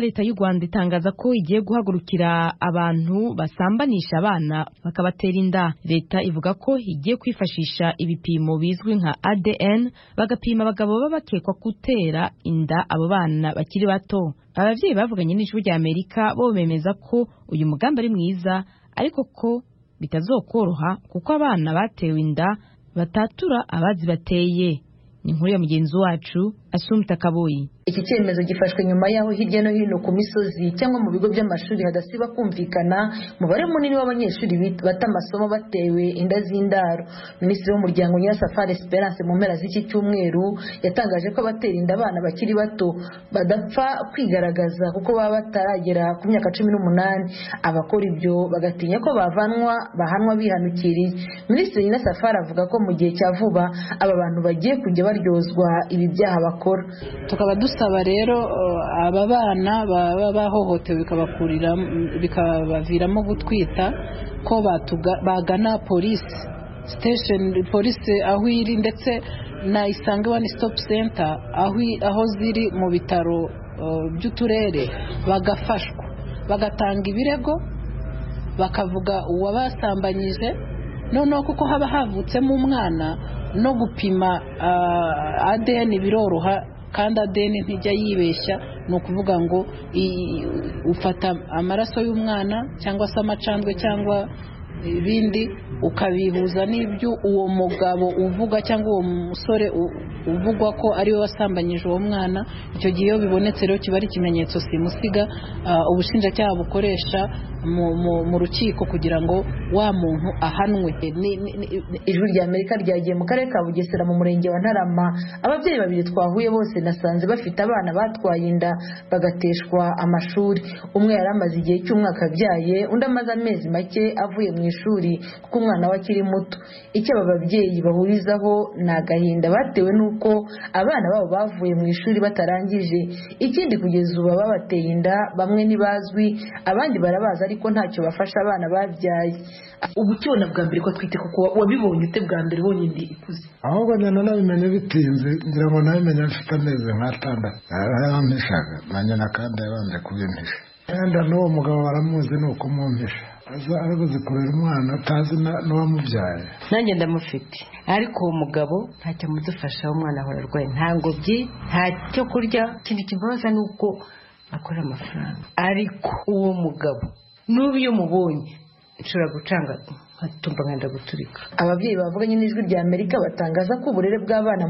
leta y'u rwanda itangaza ko igiye guhagurukira abantu basambanisha abana bakabatera inda leta ivuga ko igiye kwifashisha ibipimo bizwi nka adn bagapima abagabo baba bakekwa gutera inda abo bana bakiri bato ababyeyi bavuganye n'ijwi rya amerika bo bemeza ko uyu mugambi ari mwiza ariko ko bitazokoroha kuko abana batewe inda batatura abazibateye ni inkuru ya mugenzi wacu asumta kaboyi iki cyemezo gifashwe nyuma y'aho hirya no hino ku misozi cyangwa mu bigo by'amashuri hadasiba kumvikana umubare munini w'abanyeshuri bata amasomo batewe inda z'indaro minisitiri w'umuryango nyirasafari esperance mu mpera z'iki cyumweru yatangaje ko abatera inda abana bakiri bato badapfa kwigaragaza kuko baba bataragera ku myaka cumi n'umunani abakora ibyo bagatinya ko bavanwa bahanwa bihanukiriye minisitiri nyirasafari avuga ko mu gihe cya vuba aba bantu bagiye kujya baryozwa ibi byaha bakora tukaba dusaba rero aba bana baba bahohotewe bikabaviramo gutwita ko bagana polisi sitesheni polisi aho iri ndetse na isange wani sitopu senta aho ziri mu bitaro by'uturere bagafashwa bagatanga ibirego bakavuga uwabasambanyije noneho kuko haba havutsemo umwana no gupima adeni biroroha kandi adeni ntijya yibeshya ni ukuvuga ngo ufata amaraso y'umwana cyangwa se amacandwe cyangwa ibindi ukabihuza n'ibyo uwo mugabo uvuga cyangwa uwo musore uvugwa ko ariwe wasambanyije uwo mwana icyo gihe iyo bibonetse rero kiba ari ikimenyetso simusiga ubushinjacyaha bukoresha mu rukiko kugira ngo wa muntu ahanwe ijwi rya amerika ryagiye mu karere ka bugesera mu murenge wa ntarama ababyeyi babiri twahuye bose nasanze bafite abana batwaye inda bagateshwa amashuri umwe yari amaze igihe cy'umwaka abyaye undi amaze amezi make avuye mu ishuri kuko umwana we akiri muto icyo aba babyeyi bahurizaho ni agahinda batewe n'uko abana babo bavuye mu ishuri batarangije ikindi kugeza ubu babateye inda bamwe ntibazwi abandi barabazi ariko ntacyo bafasha abana babyaye ubu ukibona bwa mbere ko atwite kuko wabibonye ute bwa mbere wonyine ikuze ahubwo nyina nabimenye bitinze ngira ngo nabimenye bifite amezi nk'atandatu yarampishaga na nyina kandi yabanje kubimpisha wenda n'uwo mugabo baramuzi ni uko umwumvisha aza arabuze kurera umwana atazi n'uwamubyaye nanjye ndamufite ariko uwo mugabo ntacyo amudufasha umwana ahora arwaye nta ngobyi nta cyo kurya ikindi kimubaza ni uko akora amafaranga ariko uwo mugabo n'ubu iyo umubonye nshobora gucanga nkatumva guturika ababyeyi bavuganye n'ijwi rya amerika batangaza ko uburere bw'abana